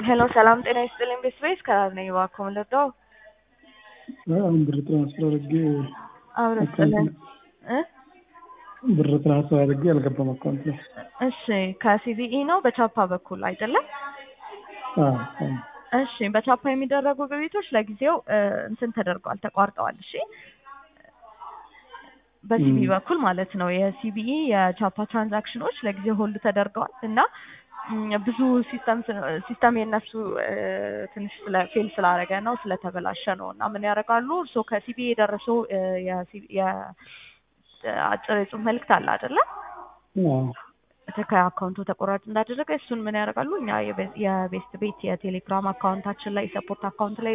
ሄሎ ሰላም ጤና ይስጥልኝ ቤተሰቤት ከራር ነኝ እባክዎ ምን ልርዳዎ? አሁን ብር ትራንስፈር አድርጌ አብሮ ይስጥልን እ ብር ትራንስፈር አድርጌ አልገባም አካውንት ላይ። እሺ ከሲቢኢ ነው በቻፓ በኩል አይደለም? አዎ አዎ። እሺ በቻፓ የሚደረጉ ግብይቶች ለጊዜው እ እንትን ተደርገዋል ተቋርጠዋል። እሺ በሲቢኢ በኩል ማለት ነው። የሲቢኢ የቻፓ ትራንዛክሽኖች ለጊዜው ሆልድ ተደርገዋል እና እም ብዙ ሲስተም ሲስተም የነሱ እ ትንሽ ስለ ፌል ስላደረገ ነው ስለተበላሸ ነው እና ምን ያደርጋሉ እርስዎ ከሲቢኢ የደረሰው እ የሲቢ የ አጭር የጽሁፍ መልእክት አለ አይደለ? አዎ ከአካውንቱ ተቆራጭ እንዳደረገ እሱን ምን ያደርጋሉ እኛ የቤስት ቤት የቴሌግራም አካውንታችን ላይ ሰፖርት አካውንት ላይ